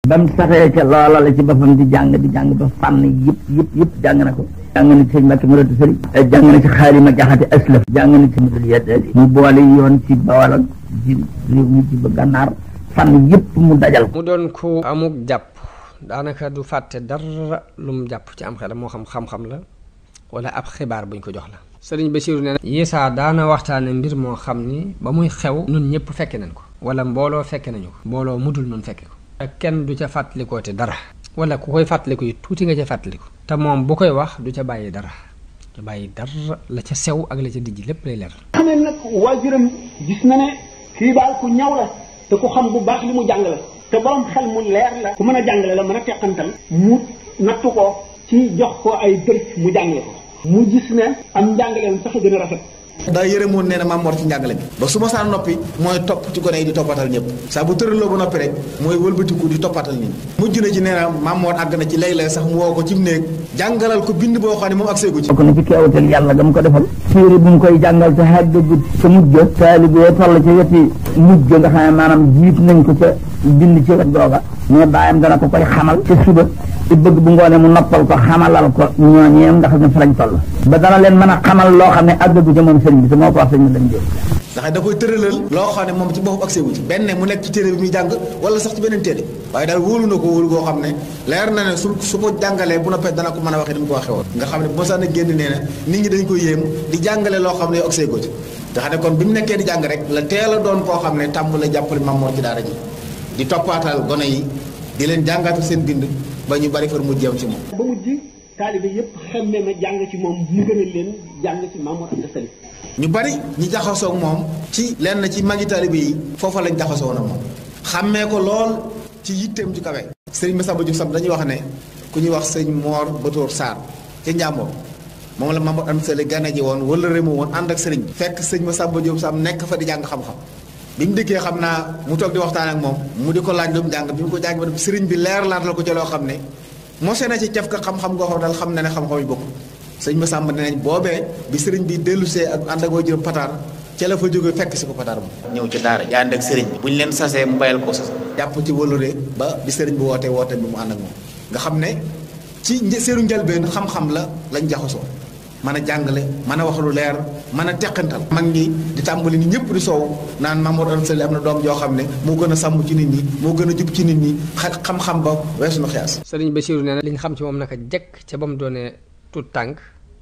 ba mu saxee ca loola la ci boppam di jàng di jàng ba fànn yëpp yëpp yëpp jàng na ko jàng na ci sëñ Mbàkke Muradu Sëri jàng na ci xaalima jaxate aslaf jàng na ci mudul yeddali mu boole yoon ci bawal ak ci réew mi ci ba gànnaar fànn yëpp mu dajal ko mu doon ku amuk jàpp daanaka du fàtte dara lu mu jàpp ci am xelam moo xam xam-xam la wala ab xibaar buñ ko jox la sëriñ Basiiru nee na Yisaa daana waxtaane mbir moo xam ni ba muy xew nun ñëpp fekke nañ ko wala mbooloo fekke nañu ko mbooloo mudul nun fekke ko te kenn du ca fàttalikoo te dara wala ku koy fàttaliku yi tuuti nga ca fàttaliku te moom bu koy wax du ca bàyyi dara du bàyyi dara la ca sew ak la ca dijj lépp lay leer xam ne nag waajuram gis na ne kii daal ku ñaw la te ku xam bu baax li mu jàng la te borom xel mu leer la ku mën a jàngale la mën a teqantal mu nattu ko ci jox ko ay dërs mu jàngale ko mu gis ne am njàngaleem sax a gën a rafet daa yërëmoon nee na maam Mor ci njàngale bi ba su ma saa noppi mooy topp ci gone yi di toppatal ñëpp saa bu tëraloo ba noppi rek mooy wëlbatiku di toppatal nit mujj na ci nee na maam Mor àgg na ci léeg-léeg sax mu woo ko ci mu néeg jàngalal ko bind boo xam ne moom ak seegu ci bokk na ci keewatal yàlla ga mu ko defal téere bu mu koy jàngal te xàggagut sa mujj taalibe toll ca weti mujj nga xam ne maanaam jiit nañ ko ca bind ci wet googa mais bàyyam dana ko koy xamal ca suba ci bëgg bu ngoonee mu noppal ko xamalal ko ñooñeem ndax ne fa lañ toll ba dana leen mën a xamal loo xam ne àggagu ca moom sëriñ bi te moo ko wax sëñ bi lañ jël ndax da koy tëralal loo xam ne moom ci boppam ak seegu ci benn mu nekk ci téere bi muy jàng wala sax ci beneen téere waaye daal wóolu na ko wóolu goo xam ne leer na ne su su ko jàngalee bu noppee dana ko mën a waxee ni mu ko waxee woon nga xam ne bu ma sax na génn nee na nit ñi dañ ko yéem di jàngale loo xam ne yow ak seegu ci nga xam ne kon bi mu nekkee di jàng rek la teel a doon koo xam ne tàmm la jàppale Maam Mor ci daara ji di toppaatal gone yi di leen jàngaatal seen bind ba ñu bari far mu jeew ci moom ba mujj taalibe yëpp xemme ma jàng ci moom mu gënal leen jàng ci Maam Mor Anta Sali ñu bari ñi jaxasoo ak moom ci lenn ci magi taalibe yi foofa lañ jaxasoo woon ak moom xàmmee ko lool ci yitteem ci kawe sëriñ Massamba Diouf Sam dañuy wax ne ku ñuy wax sëñ Moor Batoor Sarr ca Njàmbur moom la Maam Mor Anta Sali gane ji woon wala rému woon ànd ak sëriñ bi fekk sëñ Massamba Diouf Sam nekk fa di jàng xam-xam bi mu dikkee xam naa mu toog di waxtaan ak moom mu di ko laaj lu mu jàng bi mu ko jàng ba sëriñ bi leer laat la ko ci loo xam ne mosee na ci caf ka xam-xam ngoo xam daal xam na ne xam-xam yi bokk sëñ Massamba ne nañ boobee bi sëriñ bi dellusee ak ànd ak waajuram pataar ca la fa jóge fekk si ko pataar moom ñëw ci daara ji ànd ak sëriñ bi bu ñu leen sasee mu bayal ko sas jàpp ci wëlure ba bi sëriñ bi wootee wootee bi mu ànd ak moom nga xam ne ci seenu njëlbeen xam-xam la lañ jaxasoo mën a jàngale mën a wax lu leer mën a teqantal mag ñi di tàmbali ni ñëpp di soow naan Maam Mor Anta Sali am na doom joo xam ne moo gën a sàmm ci nit ñi moo gën a jub ci nit ñi xam-xam ba weesu na xiyaas sëriñ Basiiru nee na li ñu xam ci moom naka jekk ca ba mu doonee tut tànk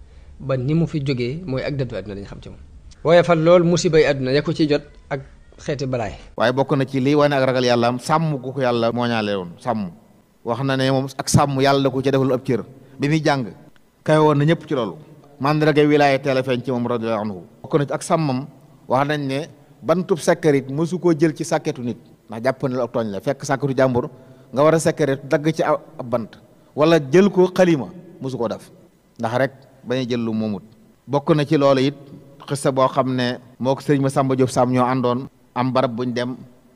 ba ni mu fi jógee mooy ak dëddu àdduna lañ xam ci moom waaye fa loolu musibay àdduna ya ko ci jot ak xeeti balaay waaye bokk na ci lii wane ak ragal yàlla am sàmm ku ko yàlla mooñaale woon sàmm wax na ne moom ak sàmm yàlla da ko ca defal ab cër bi muy jàng kawe woon na ñëpp ci loolu mandarga wilaaya teel a feeñ ci moom radiyallahu anhu bokk na ci ak sàmmam wax nañ ne bantub sekkarit mosu koo jël ci sàkketu nit ndax jàpp ne la ak tooñ la fekk sàkketu jàmbur nga war a sekkarit dagg ci ab bant wala jël ko xalima mosu koo def ndax rek bañu jël lu moomut bokk na ci loolu it xista boo xam ne moo ko sëriñ Massamba Diop Sam ñoo àndoon am barab buñ dem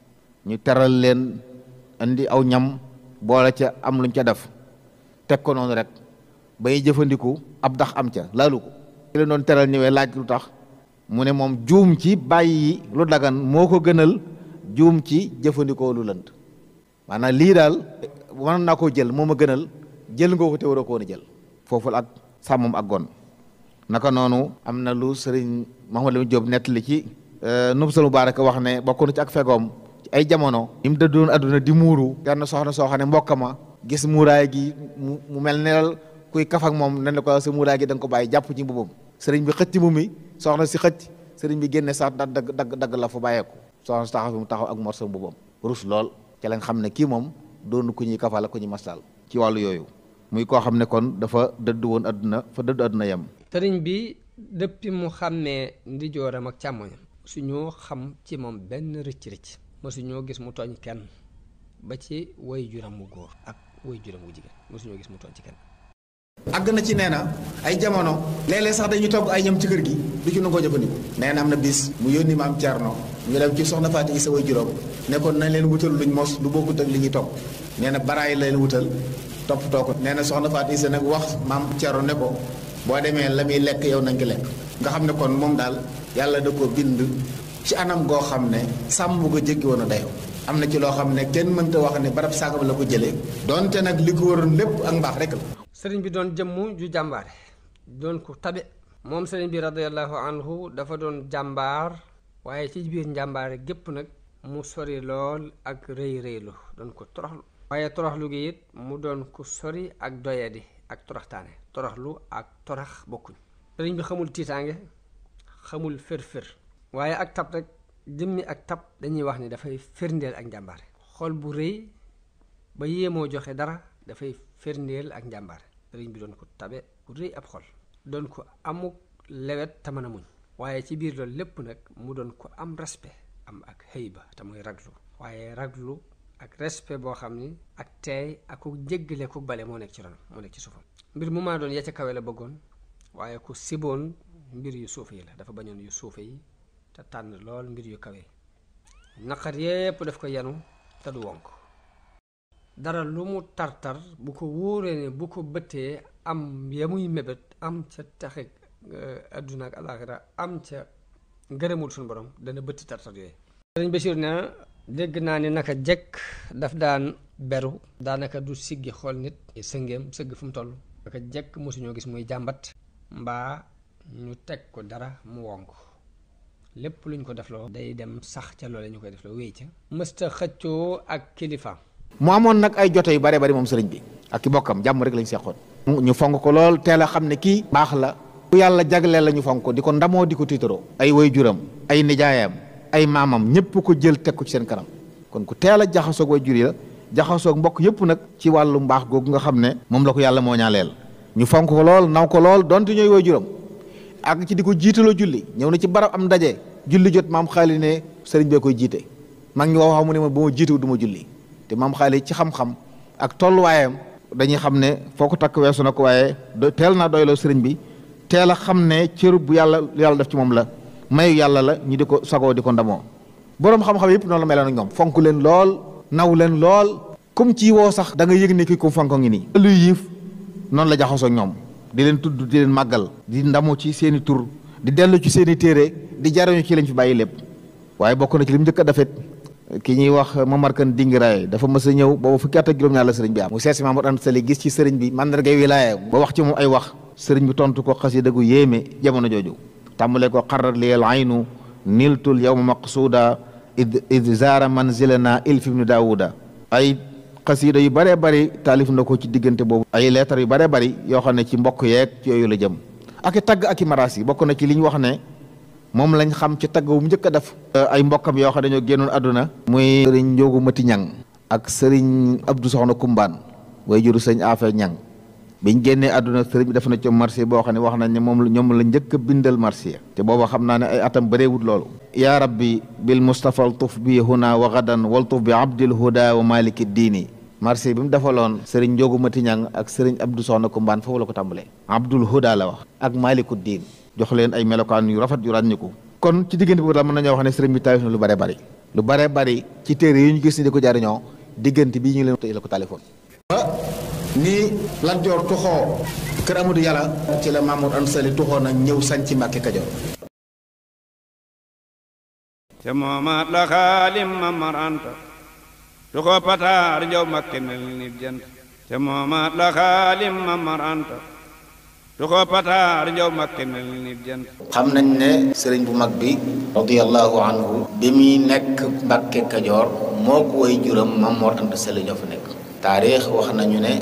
ñu teral leen indi aw ñam boole ca am luñ ca def teg ko noonu rek bay jëfandiku ab dax am ca laalu ko ci leen doon teral ñëwee laaj lu tax mu ne moom juum ci bàyyi lu dagan moo ko gënal juum ci jëfandikoo lu lënt maanaam lii daal mën naa koo jël moo ma gënal jël nga ko te waroo ko woon a jël foofu ak sàmmam ak gon naka noonu am na lu sëriñ Mahamad Lamine Diop nettali ci Nubsul Mubarak wax ne bokk na ci ak fegoom ci ay jamono yi mu dëddoon adduna di muuru kenn soxna soo xam ne mbokk ma gis muuraay gi mu mu mel ne kuy kaf ak moom nen la ko sa muuraay gi da nga ko bàyyi jàpp ci mbubam sëriñ bi xëcc mu mi soxna si xëcc sëriñ bi génne sax da dagg dagg dagg la fa bàyyeeku soxna si taxaw fi mu taxaw ak morso mbubam rus lool ci lañ xam ne kii moom doonu ku ñuy kafal ak ku ñuy mastal ci wàllu yooyu muy koo xam ne kon dafa dëdd woon adduna fa dëdd adduna yem sëriñ bi depuis mu xàmmee ndijooram ak càmmoñam suñoo xam ci moom benn rëcc-rëcc mosuñoo gis mu tooñ kenn ba ci way juram mu góor ak way juram wu jigéen mosuñoo gis mu tooñ ci kenn àgg na ci nee na ay jamono léeg-léeg sax dañuy togg ay ñam ci kër gi du ci nangoo jëfandiku nee na am na bis mu yónni maam Thierno ñu dem ci soxna Faati Isa way juróom nekkoon nañ leen wutal luñ mos lu bokkut ak li ñuy togg nee na baraay leen wutal toppatoo ko nee na soxna Faati Isa nag wax maam Thierno ne ko boo demee la muy lekk yow nañ ko lekk nga xam ne kon moom daal yàlla da ko bind ci anam goo xam ne sàmm ko jéggi woon a dayoo am na ci loo xam ne kenn mënta wax ne barab sàngam la ko jëlee donte nag li ko waroon lépp ak mbaax rek la sëriñ bi doon jëmm ju jàmbaare doon ko tabe moom sëriñ bi radiallahu anhu dafa doon jàmbaar waaye ci biir njàmbaare gépp nag mu sori lool ak rëy rëylu doon ko toroxlu waaye toroxlu gi it mu doon ko sori ak doyadi ak toroxtaane toroxlu ak torax bokkuñ sëriñ bi xamul tiitaange xamul fër-fër waaye ak tab rek jëmmi ak tab dañuy wax ni dafay firndeel ak njàmbaare xol bu rëy ba yéemoo joxe dara dafay firndeel ak njàmbaare sëriñ bi doon ko tabe ku rëy ab xol doon ko amuk lewet te mën a muñ waaye ci biir loolu lépp nag mu doon ko am respect am ak xëyba te muy raglu waaye raglu ak respect boo xam ni ak teey ak ku jéggale ku bale moo nekk ci ronam moo nekk ci suufam mbir mu maa doon ya ca kawe la bëggoon waaye ku siboon mbir yu suufe yi la dafa bañoon yu suufe yi te tànn lool mbir yu kawe naqar yépp daf ko yanu te du wonk dara lu mu tartar bu ko wóoree ne bu ko bëttee am ya muy mébét am ca taxe adduna ak alaxira am ca ngërëmul suñu borom dana bëtti tartar yooyu sëriñ Bachir ne dégg naa ni naka jekk daf daan beru daanaka du siggi xool nit sëngeem sëgg fu mu toll naka jekk mosuñoo gis muy jàmbat mbaa ñu teg ko dara mu wonk lépp luñ ko defloo day dem sax ca loole ñu koy defloo wéy ca mësta xëccoo ak kilifaam mu amoon nag ay jote yu bare bari moom sëriñ bi ak ki bokkam jàmm rek lañ seqoon ñu fonk ko lool teel a xam ne kii baax la ku yàlla jagleel la ñu fonk ko di ko ndamoo di ko tiitaroo ay waajuram ay nijaayam ay maamam ñëpp ko jël teg ko ci seen kanam kon ku teel a jaxasoog waajur yi la jaxasoog mbokk yëpp nag ci wàllu mbaax googu nga xam ne moom la ko yàlla moo ñaaleel ñu fonk ko lool naw ko lool donte ñooy waajuram ak ci di ko jiitaloo julli ñëw na ci barab am ndaje julli jot maam xaali ne sëriñ bee koy jiite mag ngi wax wax mu ne ma ba ma jiitewu du ma julli te maam xaali ci xam-xam ak tolluwaayam dañuy xam ne foo ko takk weesu na ko waaye teel naa doyloo sëriñ bi teel a xam ne cëru bu yàlla yàlla def ci moom la mayu yàlla la ñu di ko sagoo di ko ndamoo boroom xam-xam yëpp noonu la meloon ak ñoom fonk leen lool naw leen lool comme ci woo sax da nga yëg ne kii ko fonko ngi nii luy yiif noonu la jaxasoo ñoom di leen tudd di leen màggal di ndamu ci seen i tur di dellu ci seen i téere di jariñu ci lañ fi bàyyi lépp waaye bokk na ci li mu njëkk a defet ki ñuy wax Mamar Kan Dingiraay dafa mës a ñëw booba fukki at ak juróom-ñaar la sëriñ bi am mu seet si Mamadou Anta Sali gis ci sëriñ bi mandargay wilaaya ba wax ci moom ay wax sëriñ bi tontu ko xasida gu yéeme jamono jooju tàmbale ko xarar liyal aynu niltul yawma maqsuuda id id zaara manzilana ilfi ibnu daawuda ay xasida yu bëree bëri taalif na ko ci diggante boobu ay leetar yu bëree bëri yoo xam ne ci mbokk yeeg yooyu la jëm ak i tagg ak i maraas yi bokk na ci li ñu wax ne moom lañ xam ci tagg bu mu njëkk a def ay mbokkam yoo xam ne dañoo génnoon àdduna muy sëriñ njóogu mati ñang ak sëriñ abdou soxna kumbaan way juru sëñ afe ñang biñ génnee àdduna sëriñ bi def na ci marché boo xam ne wax nañ ne moom ñoom la njëkk a bindal marché te booba xam naa ne ay atam bëreewut loolu yaa rabbi bil mustafa altuf bi huna wa gadan waltuf bi abdil huda wa maliki diini marché bi mu defaloon sëriñ njóogu mati ñang ak sëriñ abdou soxna kumbaan foofu la ko tàmbalee abdul huda la wax ak maliku diin jox leen ay melokaan yu rafet yu ràññiku kon ci diggante boobu daal mën nañoo wax ne sëriñ bi taalif na lu bare bari lu bare bari ci téere yi ñu gis ni di ko jariñoo diggante bii ñu leen tey la ko taalifoon ni Lat Joor tuxoo kër Amadou Yàlla ci la Mamour Anta Sali tuxoo na ñëw sañ ci Mbàkke Kajoor te moomaat la xaalim Mamar Anta tuxoo pataar njaw Mbàkke mel ni jant te moomaat la xaalim Mamar Anta tuxoo pataar njaw Mbàkke mel ni jant xam nañ ne sëriñ bu mag bi radiyallahu anhu bi muy nekk Mbàkke Kajoor moo ko way juram Mamoor Anta Sali ñoo fa nekk taarix wax nañu ne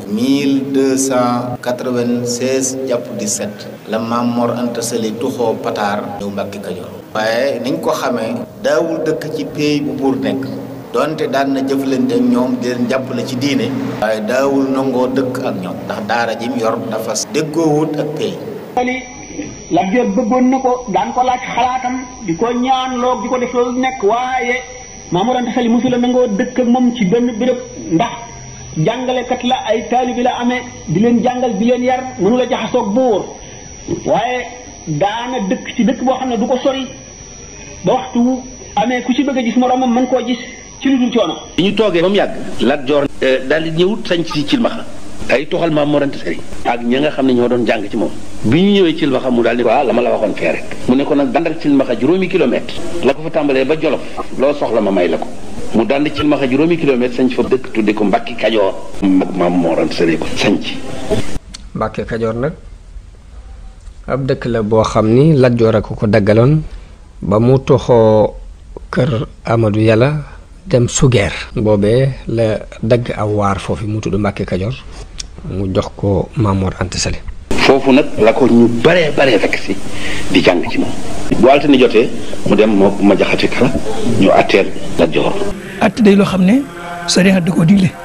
1296 jàpp 17 la Mamoor Anta Sali tuxoo pataar ñëw Mbàkke Kajoor waaye niñ ko xamee daawul dëkk ci pays bu buur nekk donte daan na jëflante ak ñoom di leen jàppale ci diine waaye daawul nangoo dëkk ak ñoom ndax daara jim yor dafa déggoowut ak pays ali Lat Joor bëggoon na ko daan ko laaj xalaatam di ko ñaan loog di ko def loolu nekk waaye Mamoor Anta Sali mosula nangoo dëkk ak moom ci benn béréb ndax jàngalekat la ay taalibi la amee di leen jàngal di leen yar mënu la jaxasoog buur waaye daana dëkk ci dëkk boo xam ne du ko sori ba waxtu wu amee ku ci bëgg a gis moroomam mën koo gis ci lu dul coono. bi ñu toogee ba mu yàgg Lat Joor daal di ñëw sañ ci Cilmaxa ay toxal Maam Mor Anta Sali ak ña nga xam ne ñoo doon jàng ci moom bi ñu ñëwee Cilmaxa mu daal di waaw la ma la waxoon fee rek mu ne ko nag dandal Cilmaxa juróomi kilomètre la ko fa tàmbalee ba Jolof loo soxla ma may la ko mu daan ci Cilmaxa juróomi kilomètre sañ fa dëkk tudde ko Mbàkke Kajoor mag maam Mor Anta Sali ko sañc Mbàkke Kajoor nag ab dëkk la boo xam ni Lat Joor a ko ko daggaloon ba mu toxoo kër Amadou Yàlla dem sugeer boobee la dagg aw waar foofu mu tudd Mbàkke Kajoor mu jox ko Maam Mor Anta Sali foofu nag la ko ñu baree baree fekk si di jàng ci moom bu altine jotee mu dem moo ma jaxate kala ñu atteel Lat Joor att day loo xam ne sariya da koo digle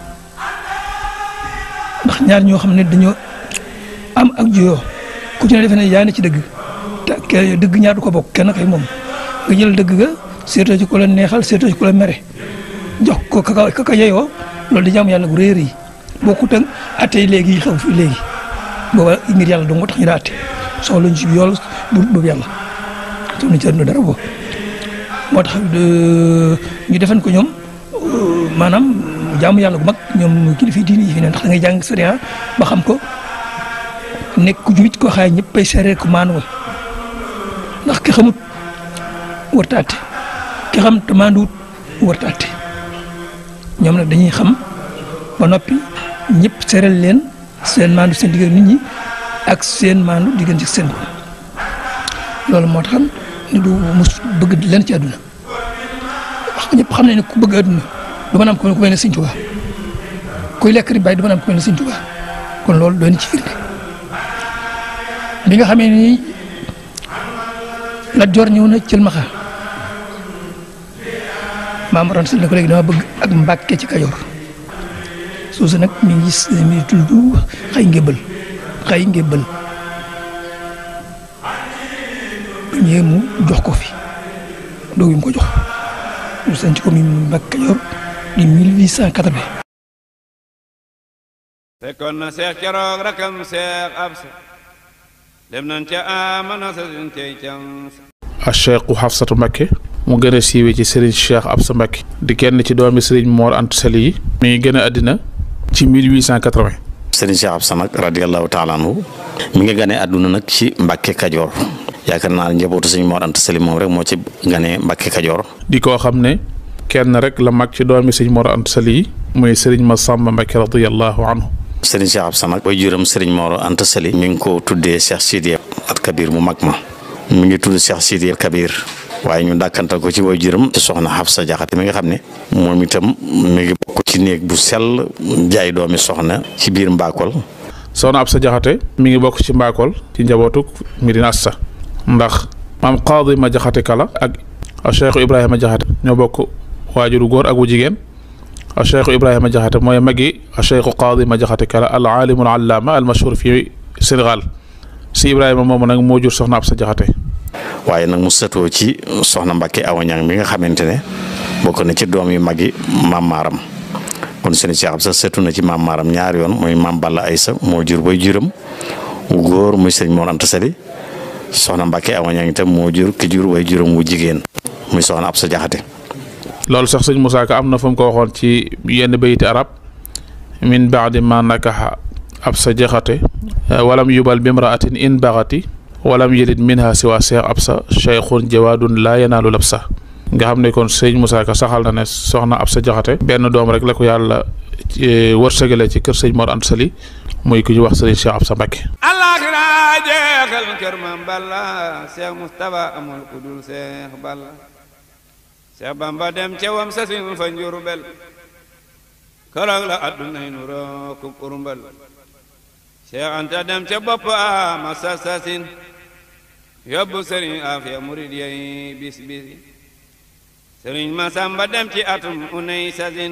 ndax ñaar ñoo xam ne dañoo am ak juyoo ku ci ne defe ne yaa ne ci dëgg te ke dëgg ñaar du ko bokk kenn kay moom nga jël dëgg ga seetoo ci ku la neexal seetoo ci ku la mere jox ko kaka kaka yeyoo loolu di jaamu yàlla gu réer yi bokkut ak atte yi léegi yi xew fii léegi booba ngir yàlla dong moo tax ñu daa atte soxla ñu ci yool bu boobu yàlla soxla ci àdduna dara boobu moo tax ñu defan ko ñoom maanaam jaamu yàlla gu mag ñoom kilifa diini yi fi ne ndax da ngay jàng sariya ba xam ko nekk ku jubit koo xaay ñëpp ay seere ko maanuwal ndax ki xamut warta atte ki xam te maanduwut warta atte ñoom nag dañuy xam ba noppi ñëpp seeral leen seen maandu seen diggante nit ñi ak seen maandu diggante ci seen bopp loolu moo tax ni du mus bëgg leen ci àdduna wax ñëpp xam nañ ne ku bëgg àdduna du mën a am ku mel ne Sëñ Tuubaa kuy lekk ribaay du mën a am ku mel ne Sëñ Tuubaa kon loolu doon ci firnde bi nga xamee ni Lat Joor ñëw na Cilmaxa Maam Mor Anta Sali ne ko léegi dama bëgg ak Mbàkke ci Kajoor suusu nag mi ngi mi ngi tudd xay ngébbal xay ngébbal bu ñëwee mu jox ko fi doog mu ko jox mu sanc ko mi Mbàkke Kajoor di 1880. fekkoon na seex keroog rakam seex absa dem nañ ca amana sa sin tey cam a cheikhu Xafsatu Mbakke mu gën a siiwee ci Serigne Cheikh Absa Mbakke di kenn ci doomi Serigne Mor Anta Sali yi mi ngi gën a àddina ci 1880 Serigne Cheikh Absa nag radiallahu taala anhu mi ngi ganee àdduna nag ci Mbàkke Kajoor yaakaar naa njabootu Serigne Mor Anta Sali moom rek moo ci ganee Mbàkke Kajoor di koo xam ne kenn rek la mag ci doomi Serigne Mor Anta Sali yi muy Serigne Massamba Mbakke radiallahu anhu Serigne Cheikh Absa nag way juram Serigne Mor Anta Sali mi ngi ko tuddee Cheikh Sidiya at Kabir mu mag ma mi ngi tudd Cheikh Sidiya Kabir waaye ñu dàkkantal ko ci way juram ci soxna Xafsa Jaxate mi nga xam ne moom itam mi ngi bokk ci néeg bu sell jaay doomi soxna ci biir Mbakol soxna Absa Jaxate mi ngi bokk ci Mbakol ci njabootuk Medina Assa ndax maam Qaadi ma Jaxate kala ak Cheikh Ibrahima Jaxate ñoo bokk waajuru góor ak wu jigéen Cheikh Ibrahima Jaxate mooy magi Cheikh Qaadi ma Jaxate kala al aalimu al allaama al mashhur fi Sénégal si Ibrahima moomu nag moo jur soxna Absa Jaxate waaye nag mu sëtoo ci soxna Mbàkke Awa Ñang mi nga xamante ne bokk na ci doom yu magi maam Maaram kon seen Cheikh Absa sëtu na ci maam Maaram ñaari yoon mooy maam Balla Aysa moo jur bay juram wu góor muy sëriñ Mor Anta Sali soxna Mbàkke Awa Ñang itam moo jur ki jur way juram wu jigéen muy soxna Absa Jaxate loolu sax sëñ Moussa Ka am na fu mu ko waxoon ci yenn bayti arab min baadi ma nakaxa Absa Jaxate walam yubal bimraatin in baxati walam yelid minha siwa seex Absa cheikhun jawaadun laa yanaalu labsa nga xam ne kon sëñ Moussa Ka saxal na ne soxna Absa Jaxate benn doom rek la ko yàlla wërsëgale ci kër sëñ Mor Anta Sali muy ku ñu wax sëriñ Cheikh Absa Mbakke alaxira jeexal kër mam balla seex Mustapha amul ku dul seex balla seex Bamba dem ca wam sasin fa njurbel keroog la addunay nu rookub urmbal seex Anta dem ca bopp ama sasasin yóbbu sëriñ Afiya murid yey bis bisi sëriñ Masamba dem ci atum unay sasin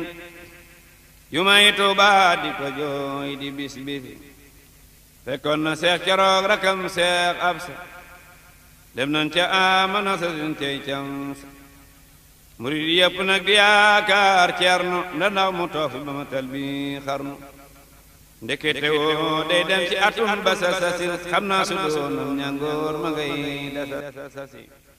jumay Tuuba di ko jooy di bis bisi fekkoon na seex keroog rakam seex Absa dem nañ ca amana sasin tey cam sa murid yëpp nag di yaakaar ceerno nda ndaw mu toofi ba ma tal bi xarnu ndekete woo day dem ci atum ba sa sasin xam naa su doonam ñangoor ma ngay dasa sasi